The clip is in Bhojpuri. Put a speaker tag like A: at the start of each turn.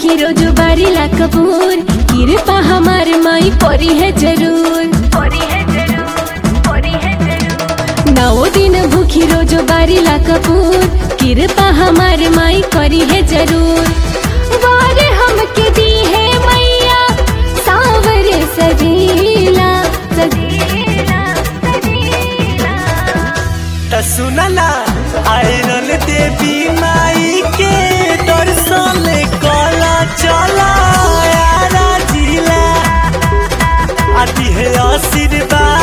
A: भूखी रोज बारीला कपूर कृपा हमार माई परी है जरूर नौ दिन भूखी रोज बारीला कपूर कृपा हमार माई करी है जरूर वार हमके दी है मैया सावर सजीला सजीला सजीला
B: त सुनला आयरन देवी माई के दर्शन कला चला यारा जिला आती है आशीर्वाद